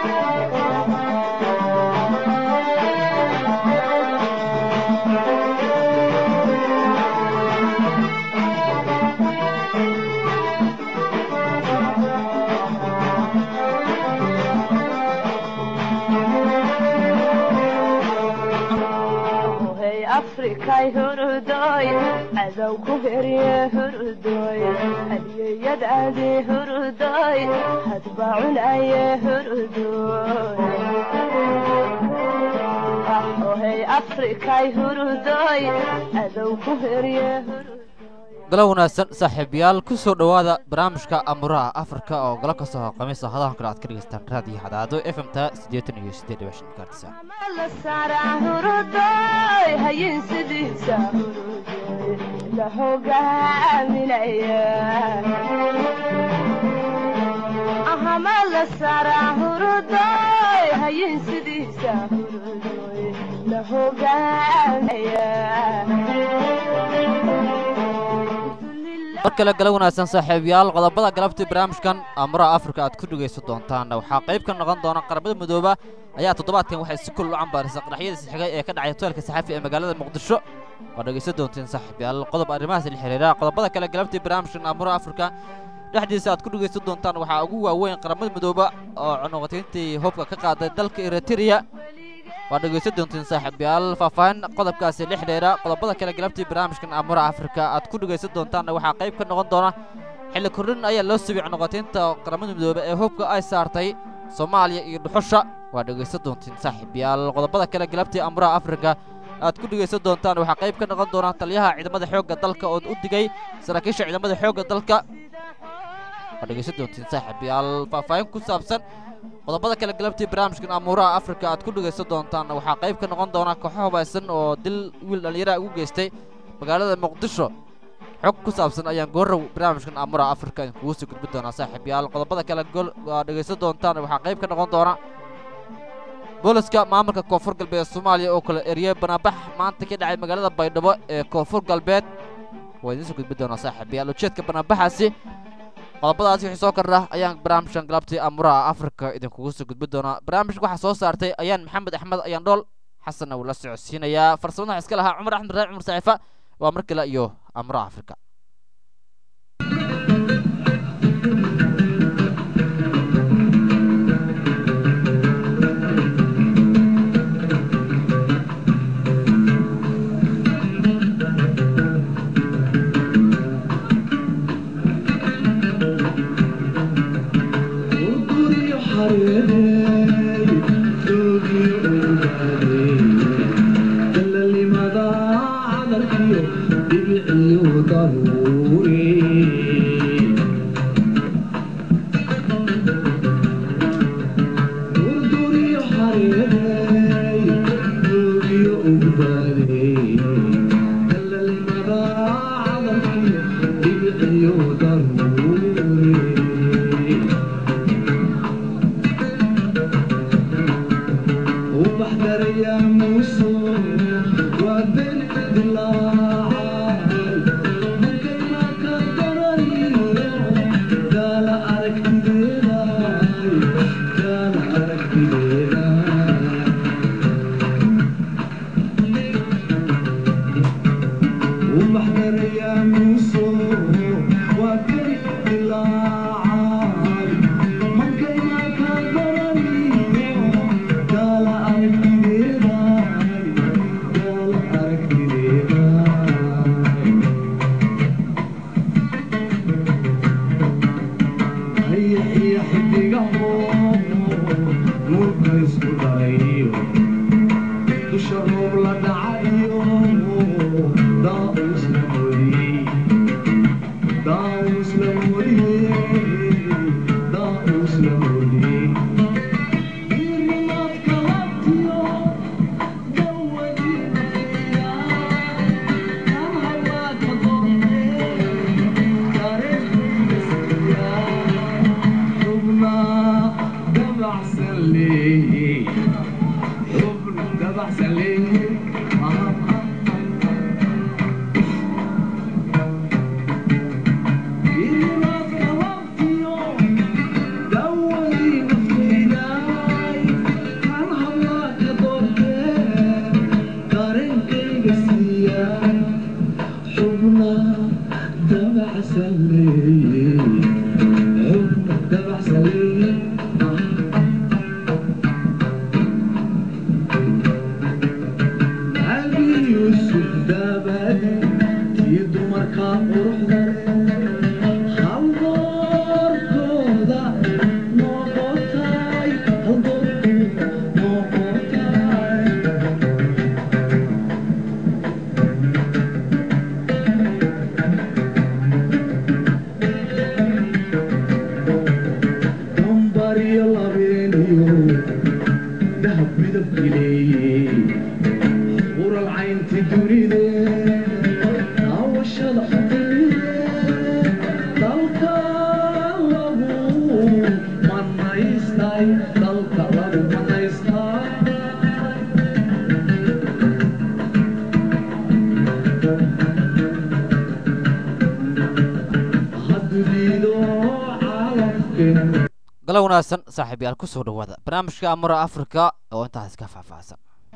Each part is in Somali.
hey afrikay hurudoy cadow ku herye hurudoy hadiyeyadaadi hurudoy hadba cunaye hurudoy hey afrikay hurudoy cadow ku herye hurudoy galo wanaagsan saaxiibayaal ku soo dhowaada barnaamijka amuraha afrika oo galo ka soo qamiisa hadahan kale aad ka dhegaystaan raadiyo hadaado f m ta siddeetan iyo siddeed dhibic shan gaartisa la saaraa hurudoy hayin sidiisa hurudoy la hogaaminaya ahama la saaraa hurudoy hayin sidiisa hurudoy la hogaaminaya mar kale galo wanaagsan saaxiibayaal qodobada galabtii barnaamijkan amuraha afrika aad ku dhegaysan doontaan waxaa qayb ka noqon doona qaramada midooba ayaa toddobaadkan waxay si kul u cambaarisa qaraxyadiisi xigay ee ka dhacay hoteelka saxafi ee magaalada muqdisho waad dhegaysan doonteen saaxiibayaal qodob arrimahaas la xiriira qodobada kale galabtii barnaamijkan amuraha afrika dhexdiisa aad ku dhegaysan doontaan waxaa ugu waaweyn qaramada midooba oo cunuqatayntii hubka ka qaaday dalka eritrea waad dhegaysan doonteen saaxiibayaal faahfaahin qodobkaasi la xidhiira qodobada kale galabtii barnaamijkan amuraha afrika aad ku dhegaysan doontaanna waxaa qayb ka noqon doona xilli kordhin ayaa loo subiy cunuqataynta qaramada midoobe ee hubka ay saartay soomaaliya iyo dhuxusha waad dhegaysan doonteen saaxiibayaal qodobada kale galabtii amuraha afrika aad ku dhegaysan doontaan waxaa qayb ka noqon doona taliyaha ciidamada xoogga dalka oo u digay saraakiisha ciidamada xoogga dalka waad dhegaysan doonteen saaxiibayaal faahfaahin ku saabsan qodobada kale galabtii barnaamijkan amuuraha afrika aad ku dhegaysan doontaan waxaa qayb ka noqon doona kooxo hubaysan oo dil wiil dhallinyaraha ugu geystay magaalada muqdisho xog ku saabsan ayaan goorrow barnaamijkan amuuraha afrika idinkugu sii gudbin doonaa saaxiibayaal qodobada kale gol aad dhegaysan doontaan waxaa qayb ka noqon doona booliska maamulka koonfur galbeed soomaaliya oo kale erye banaabax maanta ka dhacay magaalada baydhabo ee koonfur galbeed waa idiin soo gudbin doonaa saaxiibayaal ujeedka banaabaxaasi qodobadaasi wixii soo kordha ayaan barnaamijkan galabtii amuraha afrika idinkugu soo gudbin doonaa barnaamijka waxaa soo saartay ayaan maxamed axmed ayaan dhool xasanna wuu la socodsiinayaa farsamada waxaa iska lahaa cumar axmed raac cumar saaxiifa waa mar kale iyo amuraha afrika Yeah. galo wanaagsan saaxiibayaal ku soo dhowaada barnaamijka amura afrika oo intaas ka faahfaahsan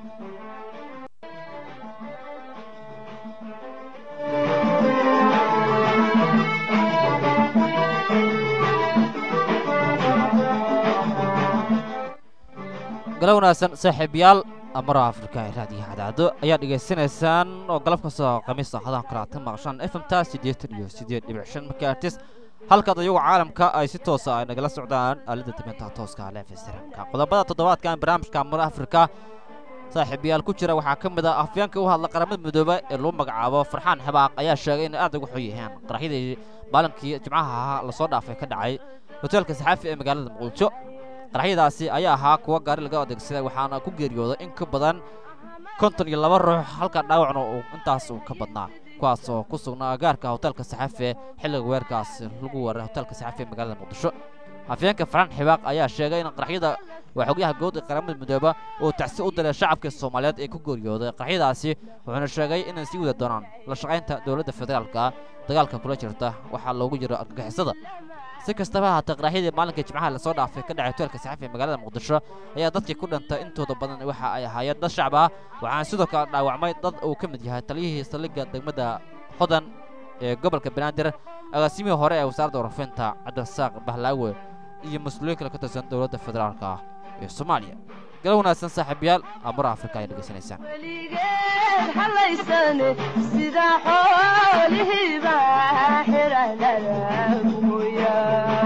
galo wanaagsan saaxiibayaal amura afrika ee raadiyaha cadaado ayaa dhegaysanaysaan oo galab kastoo khamiista hadan kale aad ka maqashaan f m ta siddeetan iyo siddeed dhibic shan markaartis halkaad iyagu caalamka ay si toosa ay nagala socdaan aalada dibinta tooska leefisramka qodobada toddobaadkan barnaamijka amura afrika saaxiibayaal ku jira waxaa ka mid ah afyeenka u hadla qaramada midoobe ee lagu magacaabo farxaan xabaaq ayaa sheegay inay aad ugu xun yihiin qaraxyadii maalinkii jimcaha ahaa lasoo dhaafay ka dhacay hoteelka saxaafi ee magaalada muqdisho qaraxyadaasi ayaa ahaa kuwa gaari laga adeegsaday waxaana ku geeriyooday in ka badan konton iyo laba ruux halka dhaawacna uu intaas uu ka badnaa kuwaas oo ku sugnaa agaarka hoteelka saxaafi xilliga weerkaas lagu weeraray hoteelka saxaafi ee magaalada muqdisho afyeenka farxaan xibaaq ayaa sheegay in qaraxyada waa xogyaha guud ee qaramada midooba uu tacsi u diray shacabka soomaaliyeed ee ku geeriyooday qaraxyadaasi wuxuuna sheegay inay sii wada doonaan la shaqaynta dowladda federaalka dagaalka kula jirta waxaa loogu jiro argagixisada si kastaba haatee qaraxyadii maalinkai jimcaha lasoo dhaafay ka dhacay hoteelka saxaafi ee magaalada muqdisho ayaa dadkii ku dhintay intooda badan waxa ay ahaayeen dad shacab ah waxaana sidoo kale dhaawacmay dad uu ka mid yahay taliyihii saldhigga degmada hodan ee gobolka banaadir agaasimihii hore ee wasaaradda warafinta cabdirasaaq bahlaawe iyo mas-uuliyiin kale ka tirsan dowladda federaalka ah ee soomaaliya gala wanaagsan saaxiibayaal amura afrika ay dhegaysanaysaan weligeed halaysane sida xoolihiiba xidhanada mooya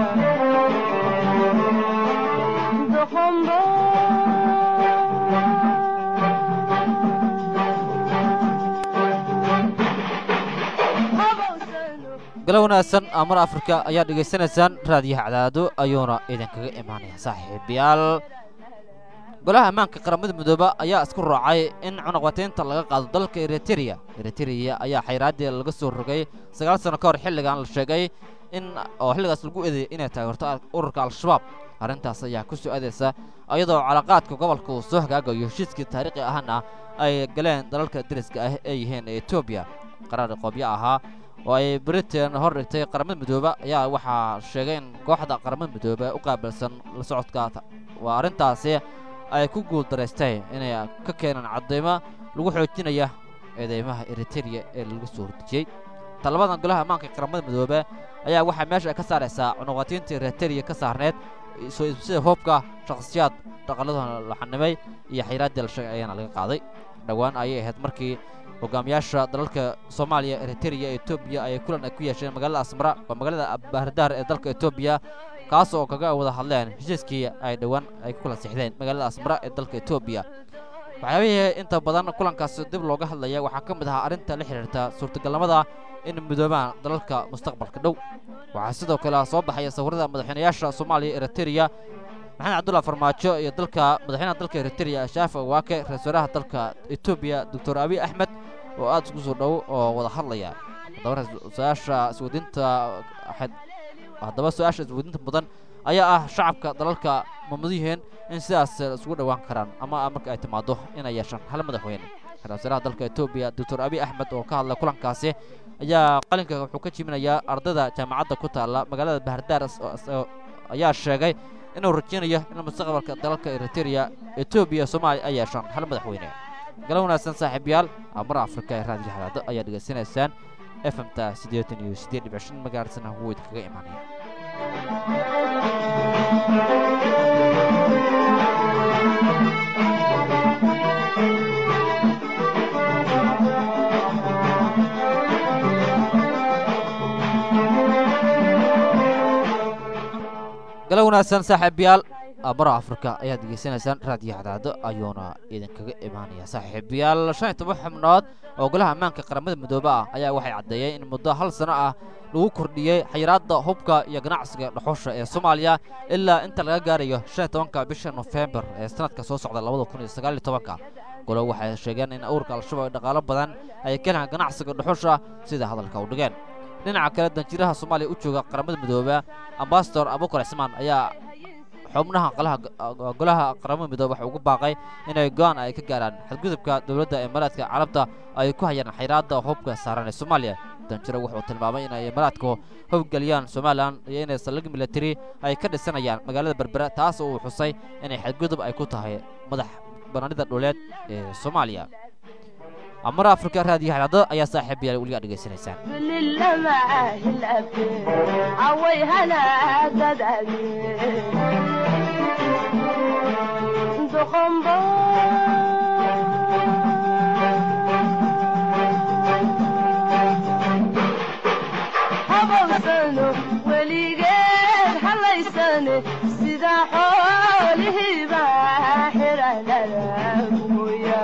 doqombo galo wanaagsan amar afrika ayaa dhegaysanaysaan raadiyaha cadaado ayuuna idinkaga imaanaya saaxiibayaal golaha ammaanka qaramada midooba ayaa isku raacay in cunaqbataynta laga qaado dalka eritereya eritereya ayaa xayraaddii laga soo rogay sagaal sano ka hor xilligan la sheegay in oo xilligaas lagu eedeeyay inay taageerto ururka al-shabaab arrintaas ayaa ku soo aadaysa iyadoo calaqaadka gobolka uu soo hagaagayo heshiiskii taariikhi ahana ay galeen dalalka deriska ah ee yihiin etoobiya qaraar qoobyo ahaa oo ay britain hor dhigtay qaramada midoobe ayaa waxaa sheegay in kooxda qaramada midoobe u qaabilsan la socodka waa arrintaasi ay ku guuldaraystay inay ka keenaan caddaymo lagu xoojinaya eedeymaha eritereya ee lagu soo hordejiyey talabadan golaha ammaanka qaramada midoobe ayaa waxaa meesha ka saaraysaa cunuqatiinta eritereya ka saarneed sida hoobka shakhsiyaad dhaqaladooda la xanimay iyo xayraaddii la sheegay ayaana laga qaaday dhowaan ayay ahayd markii hogaamiyaasha dalalka soomaaliya eritereya etoobiya ay kulan ay ku yeesheen magaalada asmara waa magaalada bahardaar ee dalka etoobiya kaas oo kaga wada hadleen heshiiskii ay dhowaan ay ku kala sixdeen magaalada asmara ee dalka etoobiya waxyaabihii inta badan kulankaas dib looga hadlaya waxaa ka mid ahaa arrinta la xidhiirta suurtagalnimada in midoobaan dalalka mustaqbalka dhow waxaa sidoo kale soo baxaya sawirada madaxweynayaasha soomaaliya eritereya maxamed cabdulla farmaajo iyo dalka madaxweynaha dalka eritereya shaafi awaake ra-isul wasaaraha dalka etoobiya doctor abiy axmed oo aad isku soo dhow oo wada hadlaya haddaba su-aasha isweydiinta haddaba su-aasha isweydiinta mudan ayaa ah shacabka dalalka mamudiyihiin in sidaas isugu dhowaan karaan ama marka ay timaado inay yeeshaan hal madaxweyne ra-isul wasaaraha dalka etoobiya doctor abiy axmed oo ka hadlay kulankaasi ayaa qalinka wuxuu ka jiminayaa ardayda jaamacadda ku taalla magaalada bahardaar ayaa sheegay inuu rajeynayo in mustaqbalka dalalka eritereya etoobiya soomaaliya ay yeeshaan hal madaxweyne gala wanaagsan saaxiibayaal amar afrika ee raadiyo hadaado ayaa dhegaysanaysaan f m ta siddeetan iyo siddeed dhibic shan magaarisana wuu idinkaga imaanaya gala wanaagsan saaxiibayaal amara afrika ayaad degeysanaysaan raadiyo cadaado ayuuna idinkaga imaanaya saaxiibayaal shan iyo toban xubnood oo golaha ammaanka qaramada midoobe ah ayaa waxay caddeeyeen in muddo hal sano ah lagu kordhiyey xayiraadda hubka iyo ganacsiga dhuxusha ee soomaaliya ilaa inta laga gaarayo shan iyo tobanka bisha nofembar ee sanadka soo socda labada kun iyo sagaal iyo tobanka golo waxay sheegeen in ururka al-shabaab ay dhaqaalo badan ay ka helaan ganacsiga dhuxusha sida hadalka u dhigeen dhinaca kale danjiraha soomaaliya u jooga qaramada midoobe ambasador abukar cismaan ayaa xubnaha qalaha golaha qaramada midoobe waxa ugu baaqay inay go-aan ay ka gaaraan xadgudubka dowladda imaaraadka carabta ay ku hayaan xayraadda hubka saaran ee soomaaliya danjiro wuxuu tilmaamay inay imaaraadku howlgeliyaan somalilan iyo inay saldhig military ay ka dhisanayaan magaalada berbera taas oo uu xusay inay xadgudub ay ku tahay madax banaanida dhuleed ee soomaaliya amar afrika raadiyo xalaado ayaa saaxiib yaal weligaa dhegaysanaysaan باللمعه الأبيض عويهنا ددعي دخنبو habowsano weligeed hallaysane sida xoolihiiba xidhanada mooya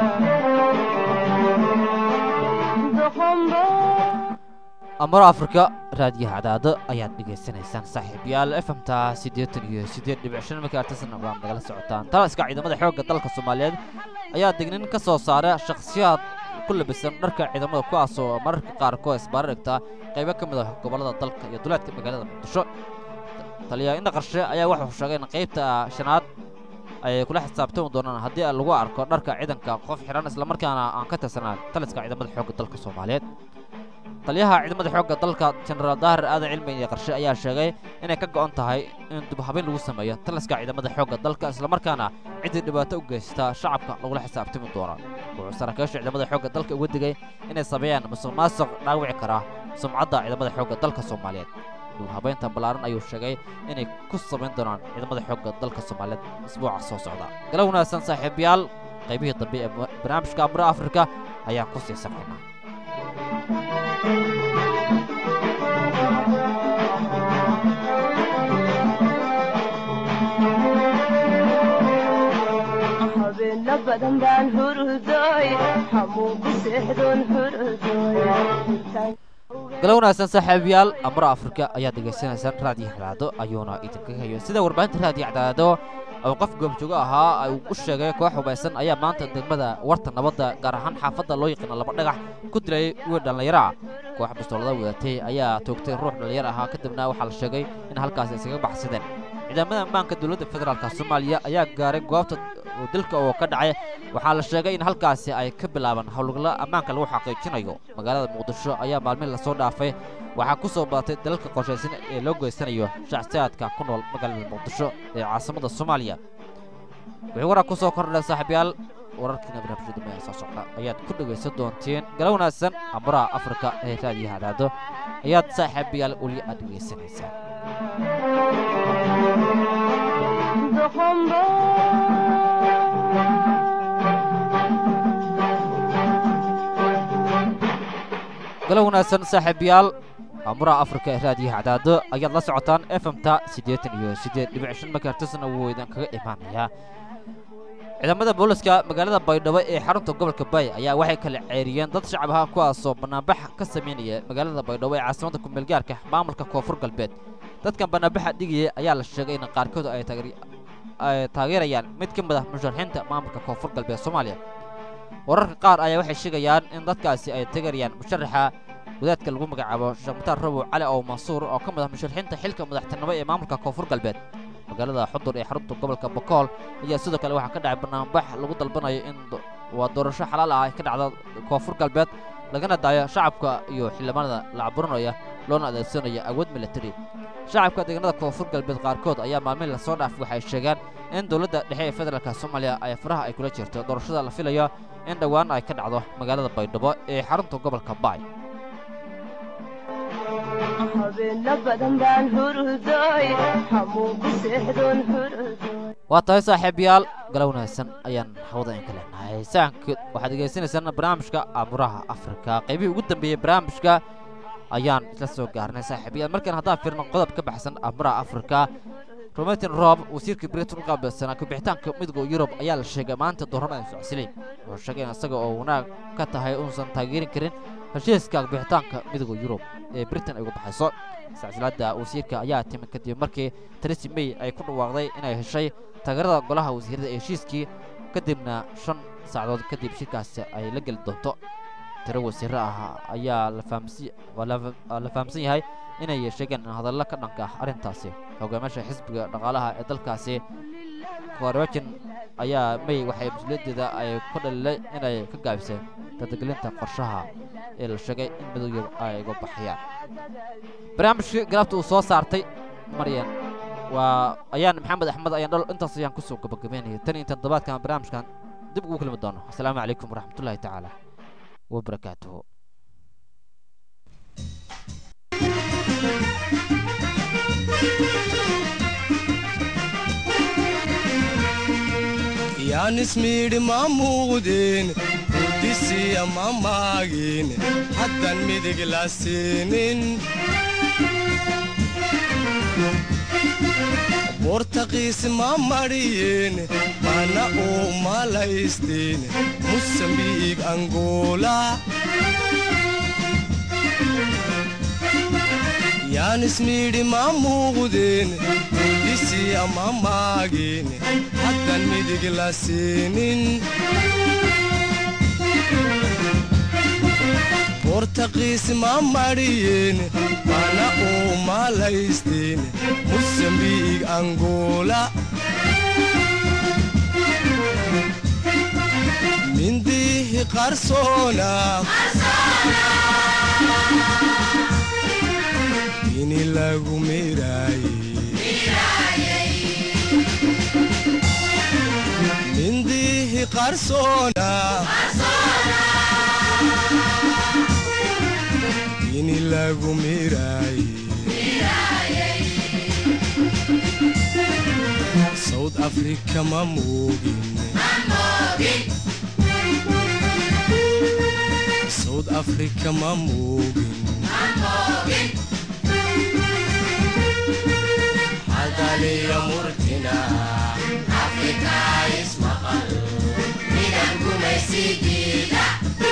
doqombo amaro afrika raadiyo cadaado ayaad dhegaysanaysaan saaxiibayaal efemta siddeetan iyo siddeed dhibic shan markii artisana waa nagala socotaan taliska ciidamada xoogga dalka soomaaliyeed ayaa dignin ka soo saara shakhsiyaad ku labisan dharka ciidamada kuwaas oo mararka qaarkood isbaara dhigta qaybo ka mid ah gobollada dalka iyo duleedka magaalada muqdisho taliya indha qarshe ayaa wuxuu sheegay in qaybta shanaad ay kula xisaabtami doonaan haddii lagu arko dharka ciidanka qof xidhan islamarkaana aan ka tirsanaan taliska ciidamada xoogga dalka soomaaliyeed taliyaha ciidamada xoogga dalka jenaraal daahir aadan cilmi iyo qarshe ayaa sheegay inay ka go'an tahay in dubhabayn lagu sameeyo taliska ciidamada xoogga dalka islamarkaana ciddii dhibaato u geysta shacabka lagula xisaabtami doono wuxuu saraakiisha ciidamada xoogga dalka uga digay inay sameeyaan musuq maasuq dhaawici kara sumcadda ciidamada xoogga dalka soomaaliyeed dubhabaynta ballaaran ayuu sheegay inay ku samayn doonaan ciidamada xoogga dalka soomaaliyeed isbuuca soo socda gala wanaagsan saaxiibayaal qaybihii dambe ee barnaamijka amura afrika ayaan ku sii samaynaa habeena badan baan hurudooy xamuun ku seexdoon hurudooy gala wanaagsan saaxiibayaal amura afrika ayaad dhegaysanaysaan raadiyo cadaado ayuuna idinka hayo sida warbaahinta raadiyo cadaado oo qof goobjoogo ahaa uu u sheegay koox hubaysan ayaa maanta degmada warta nabadda gaar ahaan xaafadda loo yaqaano laba dhagax ku dilay wiil dhallinyaro ah koox bastoolada wadatay ayaa toogtay ruux dhallinyaro ahaa kadibna waxaa la sheegay in halkaasi iskaga baxsadeen ciidamada ammaanka dowladda federaalk soomaaliya ayaa gaaray goobta dilka oo ka dhacay waxaa la sheegay in halkaasi ay ka bilaabaan howlgalla ammaanka lagu xaqiijinayo magaalada muqdisho ayaa maalmihi lasoo dhaafay waxaa ku soo badatay dalalka qorshaysan ee loo geysanayo shacsiyaadka ku nool magaalada muqdisho ee caasimada soomaaliya wixii warar ku soo kordhay saaxiibayaal wararkiina barnaamijyada meel soo socda ayaad ku dhegaysan doonteen gala wanaagsan amuraha afrika ee raadiyaha cadaado ayaad saaxiibayaal weli aad dhegaysanaysaan doqombo gala wanaagsan saaxiibayaal amuraha afrika ee raadiyaha cadaado ayaad la socotaan efemta siddeetan iyo siddeed dhibic shan makartisna wuu idin kaga imaanayaa ciidamada booliska magaalada baydhabo ee xarunta gobolka bay ayaa waxay kala ceeriyeen dad shacab ah kuwaasoo bannaanbax ka samaynaya magaalada baydhabo ee caasimadda kumeelgaarka maamulka koonfur galbeed dadkan bannaanbaxa dhigaya ayaa la sheegay in qaarkood ay taageer- ay taageerayaan mid ka mid ah musharaxiinta maamulka koonfur galbeed soomaaliya wararka qaar ayaa waxay sheegayaan in dadkaasi ay taageerayaan musharaxa wadaadka lagu magacaabo sheekh mutaar rabow cali ow mansuur oo ka mid ah musharaxiinta xilka madaxtinimo ee maamulka koonfur galbeed magaalada xudur ee xarunta gobolka bokool ayaa sidoo kale waxaa ka dhacay banaanbax lagu dalbanayo in do- waa doorasho xalaal ah ay ka dhacda koonfur galbeed lagana daayo shacabka iyo xildhibaanada la caburinaya loona adeegsanayo awood military shacabka deegaanada koonfur galbeed qaarkood ayaa maalmihi lasoo dhaafay waxay sheegeen in dowladda dhexe ee federaalka soomaaliya ay faraha ay kula jirto doorashada la filayo in dhowaan ay ka dhacdo magaalada baydhabo ee xarunta gobolka baay habeena badan baan hurudooy xamuun ku seexdoon hurudooy waa tahay saaxiibayaal gala wanaagsan ayaan hawada in ka leenahay saanka waxaad degeysanaysaan barnaamijka amuraha afrika qaybihii ugu dambeeyey barnaamijka ayaan isla soo gaarnay saaxiibayaal markaan haddaan fiirno qodob ka baxsan amuraha afrika rometin rob wasiirka britain u qaabilsanaa kubixitaanka midowga yurub ayaa la sheegay maanta doorama ay socodsileen wuxuu sheegay in isaga oo wanaag ka tahay uusan taageerin karin heshiiska kubixitaanka midowga yurub ee britain ay uga baxayso silsiladda wasiirka ayaa timi kadib markii theresa may ay ku dhawaaqday inay heshay taageerada golaha wasiirada ee heshiiskii kadibna shan saacadood kadib shirkaasi ay la geli doonto tiro wasiiro ah ayaa la fahamsi waa la waa la fahamsan yahay inay sheegeen hadallo ka dhanka ah arrintaasi hogaamiyaasha xisbiga dhaqaalaha ee dalkaasi korwajin ayaa may waxay mas-uuliyaddeeda ay ku dhalilay inay ka gaabiseen tadagelinta qorshaha ee la sheegay in midowga ay uga baxayaan barnaamijkii galabta uu soo saartay maryan waa ayaan maxamed axmed ayaan dhol intaas ayaan kusoo gabagabeynayay tan iyo toddobaadkan barnaamijkan dib ugu kulmi doono asalaamu calaykum waraxmatullaahi tacaala wabarakaatuhu yaanismiidhi ma muuqdeen hurdisiya ma maagin haddan midig la siinin bortaqiis ma madhiyeen mana uu malaysteen musambiig angola yaanismiidhi ma muuqdeen hurdisiya ma maagin haddan midig la siinin bortaqiis ma madhiyeen mana uu malaysteen musambiig angola mindihi qarsoona ini lagu miraaye mindihi qarsoona ini lagu miraaye south africa ma moogin south africa ma moogin hadaliya murtina afrika ismaqal midan gumaysigiida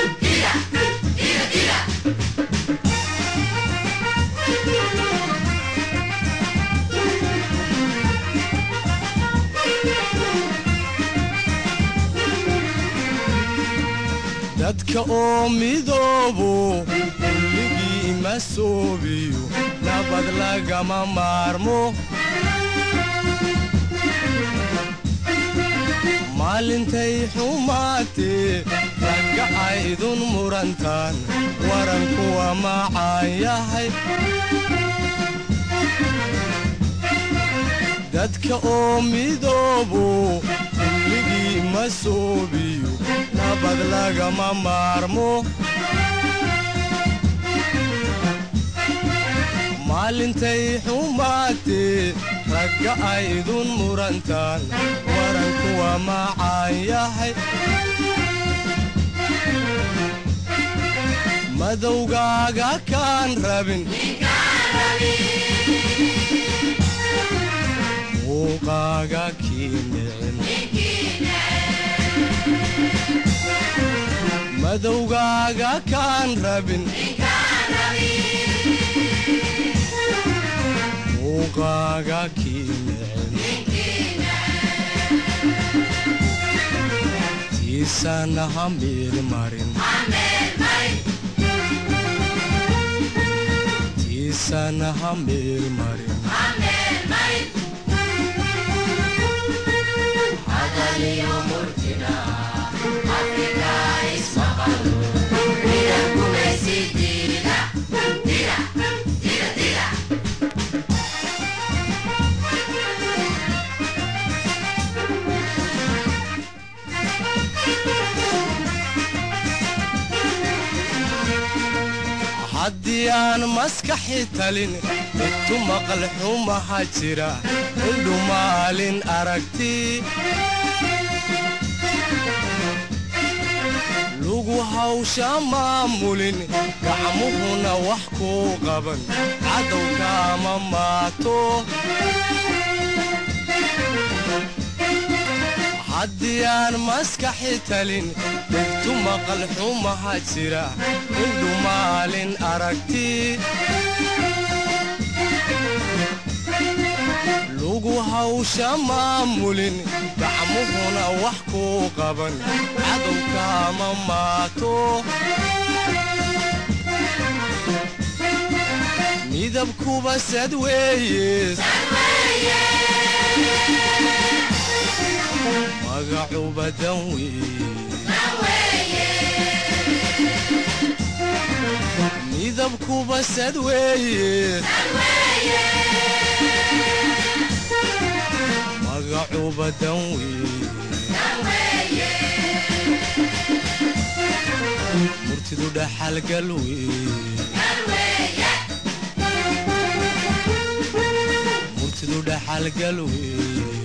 dadka oo midoobo kulligii ma soobiyo nabad lagama maarmo maalintay xumaatee ragga aydun murantaan warankuwa macaan yahay dadka oo midoobo kulligii ma soobiyo nabad lagama maarmo maalintay xumaatee ragga aydun murantaan warankuwa macaan yahay madowgaaga kaan rabin muuqaaga kii nicin madowgaaga kaan rabin muuqaaga kii nicin tiisana ha meelmarin tiisana ha meelmarin haddii aan maskaxi talin intu maqal xumaha jira indhu maalin aragti lugu hawsha maamulin gacmuhuna wax kuu qaban cadowkaama maato haddii aan maskaxi talin dhegtu maqal xumaha jira indhu maalin aragti lugu hawsha maamulin gacmuhuna wax kuu qaban cadowkaama maato midabkuba sad weeye magacuba dan weeye midabkuba sad weeye magacuba dan weeye murtidu dhaxalgal weeye murtidu dhaxalgal weeye